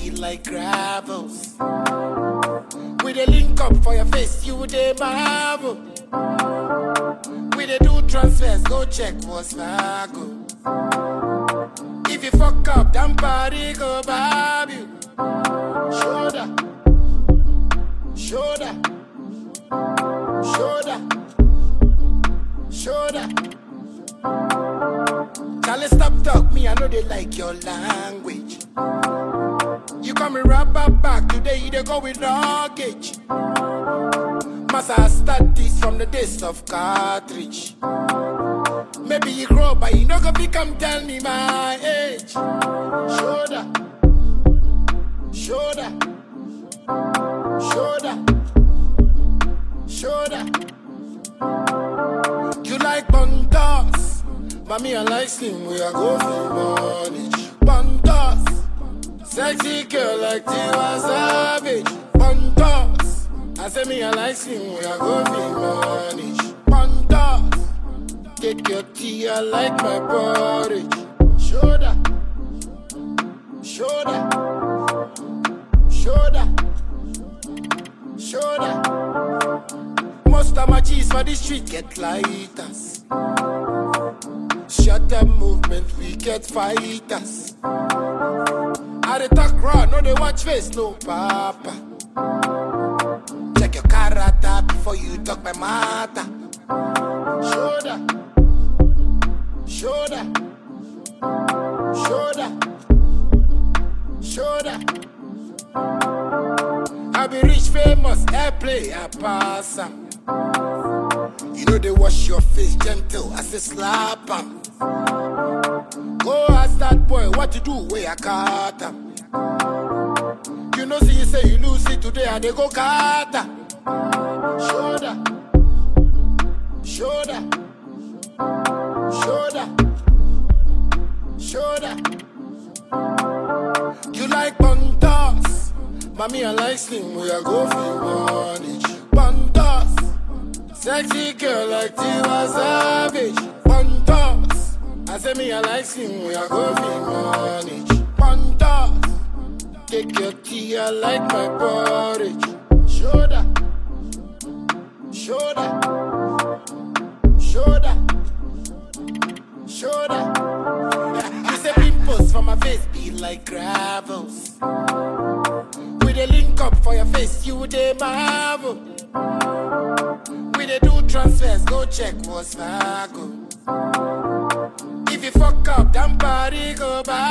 be like gravels. We dey link up for your face, you dey marvel. We dey do transfers, go check what's go. If you fuck up, damn party go bob you. Shoulder, shoulder, shoulder, shoulder. Charlie, stop talk me, I know they like your language. You come me right back back today, you dey go with luggage. Massa I start this from the days of cartridge. Maybe you grow, but you no go become tell me my age. Shoulder, shoulder, shoulder, shoulder. You like buntas, mommy I like slim. We are go for money. Buntas, sexy girl like Tiwa Savage. Buntas, I say me I like slim. We are go for money. Buntas, take your tea. I like my porridge. Shoulder, shoulder, shoulder, shoulder. Most of my G's for the street get lighters. Shut up movement, we get fighters. I dey talk raw, no they watch face, no papa. Check your character before you talk my matter. Shoulder, shoulder, shoulder, shoulder. I be rich, famous, airplay, I pass 'em. You know they wash your face gentle, I say slap 'em. Go ask that boy what to do where I caught 'em. You know see you say you lose it today and they go kata. Shoulder, shoulder, shoulder, shoulder. You like buntas, mommy I like slim. We are go for money. Buntas, sexy girl like Tiwa Savage. Buntas, I say me I like slim. We are go for money. Buntas, take your tea. I like my porridge. Shoulder, shoulder, shoulder, shoulder. You say pimples for my face be like gravels. We dey link up for your face, you dey marvel. We dey do transfers, go check what's go. If you fuck up, damn party go back.